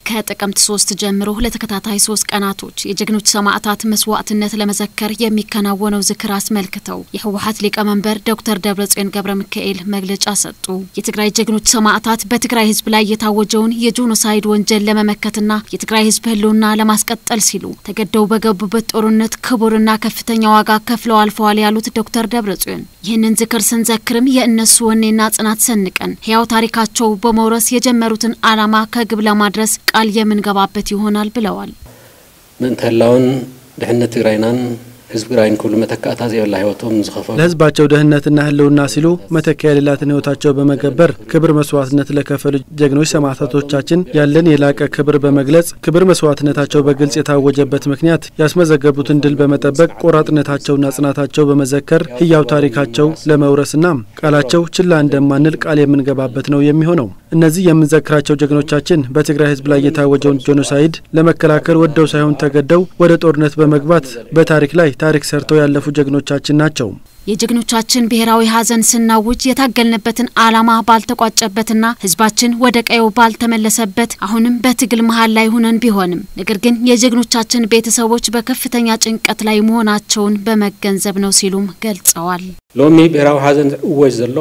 ከጥቅምት ሶስት ጀምሮ ለተከታታይ ሶስት ቀናቶች የጀግኖች ሰማዕታት መስዋዕትነት ለመዘከር የሚከናወነው ዝክር አስመልክተው የህወሀት ሊቀመንበር ዶክተር ደብረጽዮን ገብረ ሚካኤል መግለጫ ሰጡ። የትግራይ ጀግኖች ሰማዕታት በትግራይ ህዝብ ላይ የታወጀውን የጄኖሳይድ ወንጀል ለመመከትና የትግራይ ህዝብ ህልውና ለማስቀጠል ሲሉ ተገደው በገቡበት ጦርነት ክቡርና ከፍተኛ ዋጋ ከፍለው አልፈዋል ያሉት ዶክተር ደብረጽዮን ይህንን ዝክር ስንዘክርም የእነሱ ወኔና ጽናት ሰንቀን ህያው ታሪካቸው በመውረስ የጀመሩትን ዓላማ ከግብ ለማድረስ ቃል የምንገባበት ይሆናል ብለዋል። ምእንቲ ህላውን ድሕነት ትግራይናን ህዝቢ ትግራይን ክብሉ መተካእታ ዘየብላ ህይወቶም ዝኸፈሉ ለህዝባቸው ደህንነትና ህልውና ሲሉ መተኪያ የሌላትን ህይወታቸው በመገበር ክብር መስዋዕትነት ለከፈሉ ጀግኖች ሰማዕታቶቻችን ያለን የላቀ ክብር በመግለጽ ክብር መስዋዕትነታቸው በግልጽ የታወጀበት ምክንያት ያስመዘገቡትን ድል በመጠበቅ ቆራጥነታቸውና ጽናታቸው በመዘከር ህያው ታሪካቸው ለመውረስና ቃላቸው ችላ እንደማንል ቃል የምንገባበት ነው የሚሆነው። እነዚህ የምንዘክራቸው ጀግኖቻችን በትግራይ ህዝብ ላይ የታወጀውን ጄኖሳይድ ለመከላከል ወደው ሳይሆን ተገደው ወደ ጦርነት በመግባት በታሪክ ላይ ታሪክ ሰርተው ያለፉ ጀግኖቻችን ናቸው። የጀግኖቻችን ብሔራዊ ሀዘን ስናውጅ የታገልንበትን ዓላማ ባልተቋጨበትና ህዝባችን ወደ ቀየው ባልተመለሰበት አሁንም በትግል መሀል ላይ ሁነን ቢሆንም ነገር ግን የጀግኖቻችን ቤተሰቦች በከፍተኛ ጭንቀት ላይ መሆናቸውን በመገንዘብ ነው ሲሉም ገልጸዋል። ሎሚ ብሔራዊ ሓዘን እወጅ ዘሎ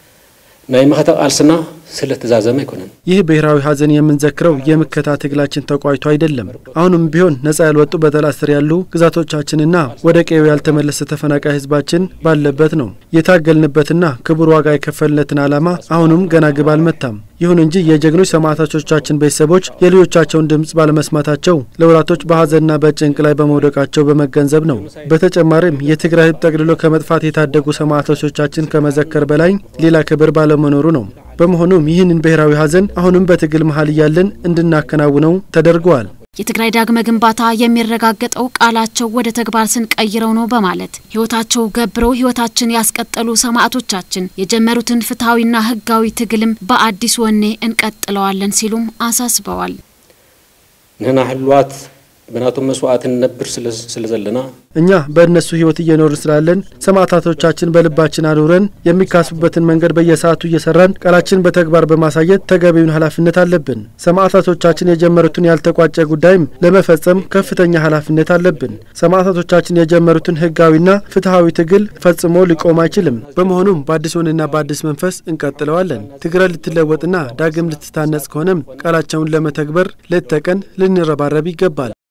ናይ መኸተ ቃልስና ስለ ተዛዘመ አይኮነን። ይህ ብሔራዊ ሀዘን የምንዘክረው የምከታ ትግላችን ተቋጭቶ አይደለም። አሁንም ቢሆን ነጻ ያልወጡ በጠላት ስር ያሉ ግዛቶቻችንና ወደ ቀዬው ያልተመለሰ ተፈናቃይ ህዝባችን ባለበት ነው። የታገልንበትና ክቡር ዋጋ የከፈልነትን ዓላማ አሁንም ገና ግብ አልመታም። ይሁን እንጂ የጀግኖች ሰማዕታቶቻችን ቤተሰቦች የልጆቻቸውን ድምፅ ባለመስማታቸው ለወራቶች በሀዘንና በጭንቅ ላይ በመውደቃቸው በመገንዘብ ነው። በተጨማሪም የትግራይ ህዝብ ጠቅልሎ ከመጥፋት የታደጉ ሰማዕታቶቻችን ከመዘከር በላይ ሌላ ክብር ባለመኖሩ ነው። በመሆኑም ይህንን ብሔራዊ ሀዘን አሁንም በትግል መሀል እያለን እንድናከናውነው ተደርገዋል። የትግራይ ዳግመ ግንባታ የሚረጋገጠው ቃላቸው ወደ ተግባር ስንቀይረው ነው በማለት ህይወታቸው ገብረው ህይወታችን ያስቀጠሉ ሰማዕቶቻችን የጀመሩትን ፍትሐዊና ህጋዊ ትግልም በአዲስ ወኔ እንቀጥለዋለን ሲሉም አሳስበዋል። ንሕና ህልዋት ብናቶም መስዋዕት ንነብር ስለ ዘለና እኛ በእነሱ ህይወት እየኖርን ስላለን ሰማዕታቶቻችን በልባችን አኑረን የሚካሱበትን መንገድ በየሰዓቱ እየሰራን ቃላችን በተግባር በማሳየት ተገቢውን ኃላፊነት አለብን። ሰማዕታቶቻችን የጀመሩትን ያልተቋጨ ጉዳይም ለመፈጸም ከፍተኛ ኃላፊነት አለብን። ሰማዕታቶቻችን የጀመሩትን ህጋዊና ፍትሐዊ ትግል ፈጽሞ ሊቆም አይችልም። በመሆኑም በአዲስ ወኔና በአዲስ መንፈስ እንቀጥለዋለን። ትግራይ ልትለወጥና ዳግም ልትታነጽ ከሆነም ቃላቸውን ለመተግበር ሌት ተቀን ልንረባረብ ይገባል።